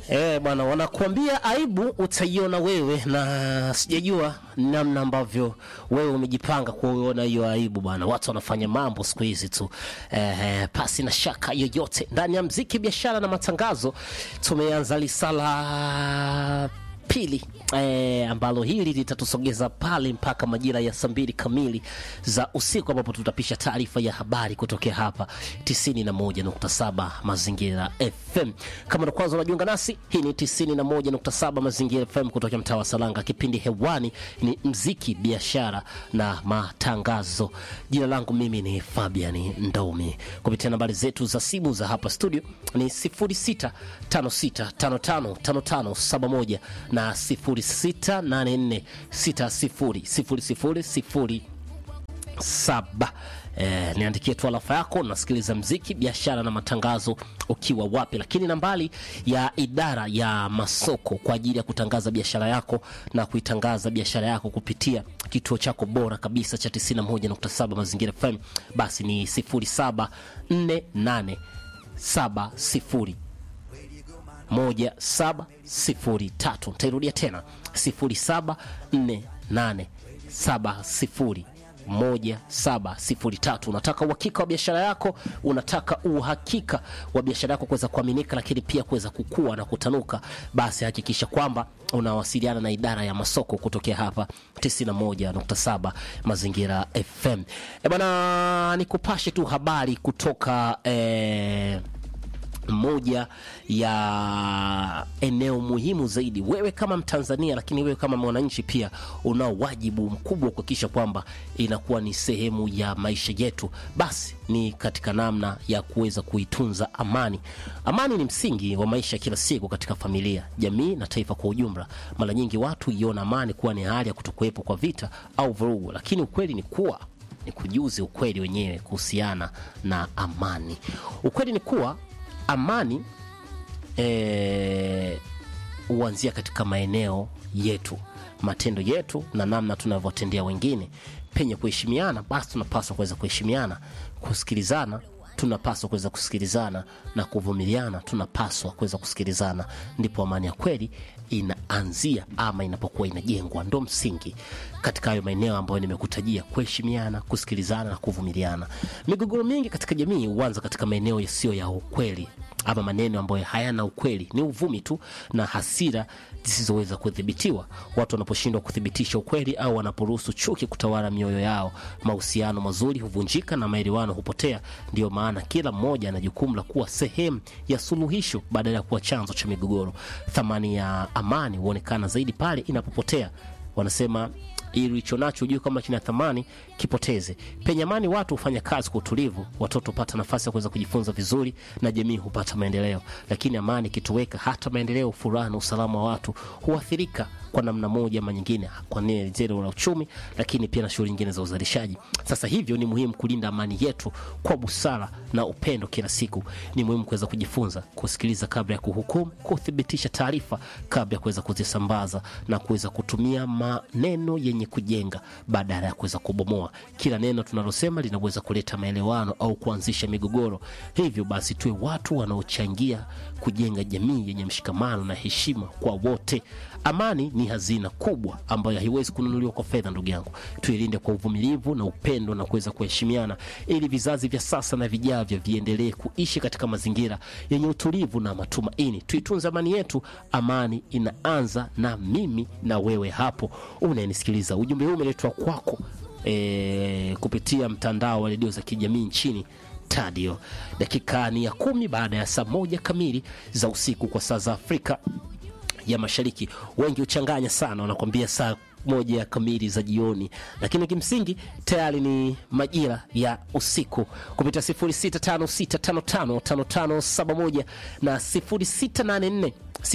Eh, bwana wanakuambia aibu utaiona wewe, na sijajua namna ambavyo wewe umejipanga kuona hiyo aibu bwana. Watu wanafanya mambo siku hizi tu eh, pasi na shaka yoyote. Ndani ya mziki, biashara na matangazo, tumeanza lisala pili eh, ambalo hili litatusogeza pale mpaka majira ya saa mbili kamili za usiku ambapo tutapisha taarifa ya habari kutokea hapa 91.7 Mazingira FM. Kama ndo kwanza unajiunga nasi, hii ni 91.7 Mazingira FM kutoka mtaa wa Salanga. Kipindi hewani ni mziki, biashara na matangazo. Jina langu mimi ni Fabian Ndomi. Kupitia nambari zetu za simu za hapa studio ni 0656555571 na 0684600007. Eh, niandikie tu alafa yako, nasikiliza mziki, biashara na matangazo ukiwa wapi. Lakini nambari ya idara ya masoko kwa ajili ya kutangaza biashara yako na kuitangaza biashara yako kupitia kituo chako bora kabisa cha 91.7 Mazingira FM basi ni 074870 1703. Nitairudia tena 0748701703. Unataka uhakika wa biashara yako, unataka uhakika wa biashara yako kuweza kuaminika, lakini pia kuweza kukua na kutanuka, basi hakikisha kwamba unawasiliana na idara ya masoko kutokea hapa 91.7 Mazingira FM. E bwana, nikupashe tu habari kutoka eh, moja ya eneo muhimu zaidi, wewe kama Mtanzania, lakini wewe kama mwananchi pia unao wajibu mkubwa wa kuhakikisha kwamba inakuwa ni sehemu ya maisha yetu, basi ni katika namna ya kuweza kuitunza amani. Amani ni msingi wa maisha kila siku katika familia, jamii na taifa kwa ujumla. Mara nyingi watu iona amani kuwa ni hali ya kutokuwepo kwa vita au vurugu, lakini ukweli ni kuwa ni kujuzi ukweli wenyewe kuhusiana na amani. Ukweli ni kuwa amani eh, huanzia katika maeneo yetu, matendo yetu na namna tunavyotendea wengine. Penye kuheshimiana, basi tunapaswa kuweza kuheshimiana, kusikilizana tunapaswa kuweza kusikilizana na kuvumiliana, tunapaswa kuweza kusikilizana, ndipo amani ya kweli inaanzia ama inapokuwa inajengwa. Ndo msingi katika hayo maeneo ambayo nimekutajia: kuheshimiana, kusikilizana na kuvumiliana. Migogoro mingi katika jamii huanza katika maeneo yasiyo ya ukweli ama maneno ambayo hayana ukweli, ni uvumi tu na hasira zisizoweza kudhibitiwa. Watu wanaposhindwa kuthibitisha ukweli au wanaporuhusu chuki kutawala mioyo yao, mahusiano mazuri huvunjika na maelewano hupotea. Ndiyo maana kila mmoja ana jukumu la kuwa sehemu ya suluhisho badala ya kuwa chanzo cha migogoro. Thamani ya amani huonekana zaidi pale inapopotea. Wanasema ili ulicho nacho ujue kama kina thamani kipoteze. Penye amani, watu hufanya kazi kwa utulivu, watoto hupata nafasi ya kuweza kujifunza vizuri na jamii hupata maendeleo. Lakini amani ikitoweka, hata maendeleo, furaha na usalama wa watu huathirika kwa namna moja ama nyingine, kwa zero la uchumi, lakini pia na shughuli nyingine za uzalishaji. Sasa hivyo ni muhimu kulinda amani yetu kwa busara na upendo kila siku. Ni muhimu kuweza kujifunza kusikiliza kabla ya kuhukumu, kuthibitisha taarifa kabla ya kuweza kuzisambaza na kuweza kutumia maneno yenye kujenga badala ya kuweza kubomoa. Kila neno tunalosema linaweza kuleta maelewano au kuanzisha migogoro. Hivyo basi, tuwe watu wanaochangia kujenga jamii yenye mshikamano na heshima kwa wote. Amani ni hazina kubwa ambayo haiwezi kununuliwa kwa fedha, ndugu yangu. Tuilinde kwa uvumilivu na upendo na kuweza kuheshimiana, ili vizazi vya sasa na vijavyo viendelee kuishi katika mazingira yenye utulivu na matumaini. Tuitunze amani yetu. Amani inaanza na mimi na wewe hapo unayenisikiliza. Ujumbe huu umeletwa kwako e, kupitia mtandao wa redio za kijamii nchini Tadio. Dakika ni ya kumi baada ya saa moja kamili za usiku kwa saa za Afrika ya Mashariki. Wengi huchanganya sana, wanakuambia saa moja kamili za jioni, lakini kimsingi tayari ni majira ya usiku kupitia 0656555571 na 0684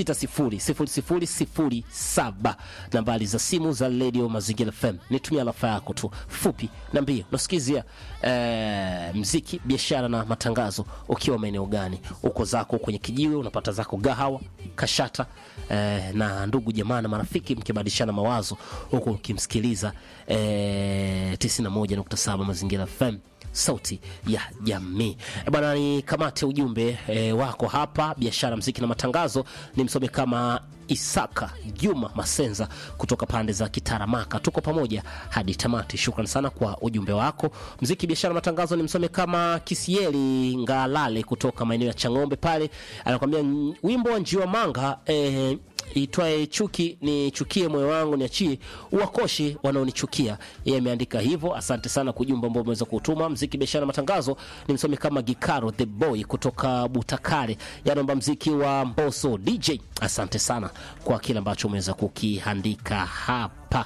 600007 nambari za simu za Radio Mazingira FM. Nitumia alafa yako tu fupi na mbio. Nasikizia eh, mziki, biashara na matangazo. Ukiwa maeneo gani? Uko zako kwenye kijiwe, unapata zako gahawa, kashata eh, na ndugu jamaa na marafiki, mkibadilishana mawazo huku ukimsikiliza eh, 91.7 Mazingira FM sauti ya jamii. E bwana, ni kamate ujumbe e, wako hapa biashara, mziki na matangazo. Ni msome kama Isaka Juma Masenza kutoka pande za Kitaramaka. Tuko pamoja hadi tamati. Shukran sana kwa ujumbe wako. Mziki, biashara, matangazo ni msome kama Kisieli Ngalale kutoka maeneo ya Chang'ombe pale, anakwambia "N- wimbo wa Njiwa Manga eh, itwaye chuki nichukie moyo wangu niachie uwakoshi wanaonichukia. Yeye ameandika hivyo. Asante sana kwa ujumbe ambao umeweza kutuma. Mziki, biashara, matangazo ni msomi kama Gikaro the boy kutoka Butakare, yanaomba mziki wa Mboso DJ. Asante sana kwa kile ambacho umeweza kukiandika hapa.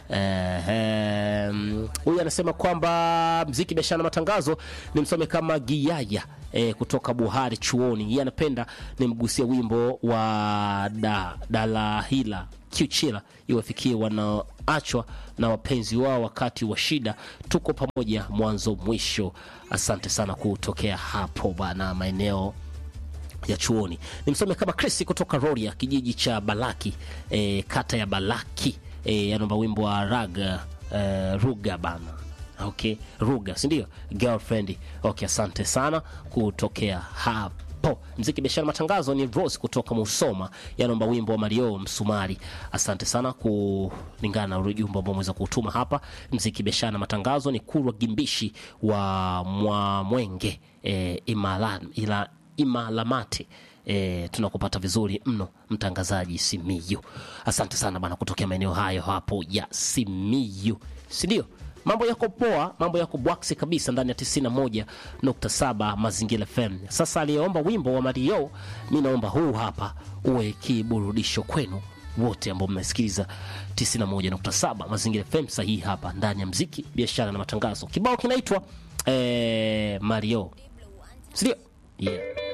Ehem, huyu anasema kwamba mziki biashara na matangazo ni msome kama Giyaya e, kutoka Buhari chuoni. Yeye anapenda nimgusie wimbo wa da, Dalahila Kiuchila iwafikie wanaoachwa na wapenzi wao wakati wa shida. Tuko pamoja mwanzo mwisho. Asante sana kutokea hapo bana maeneo ya chuoni. Ni msome kama Chris kutoka Roria, kijiji cha Balaki, e, kata ya Balaki. E, anaomba wimbo wa raga e, ruga bana. Okay, ruga si ndio? Girlfriend. Okay, asante sana kutokea hapo. Mziki biashara matangazo ni Rose kutoka Musoma, yanaomba wimbo wa Mario Msumari. Asante sana kulingana na ujumbe ambao umeweza kutuma hapa. Mziki biashara na matangazo ni Kurwa Gimbishi wa Mwamwenge e, imala, ila Imalamate. E, tunakupata vizuri mno mtangazaji Simiyu. Asante sana bana kutokea maeneo hayo hapo ya Simiyu, si ndio? Mambo yako poa, mambo yako bwaksi kabisa ndani ya 91.7 Mazingira FM. Sasa aliyeomba wimbo wa Mario, mi naomba huu hapa uwe kiburudisho kwenu wote ambao mnasikiliza 91.7 Mazingira FM sahihi hapa ndani ya mziki, biashara na matangazo. Kibao kinaitwa eh, Mario, si ndio? Yeah.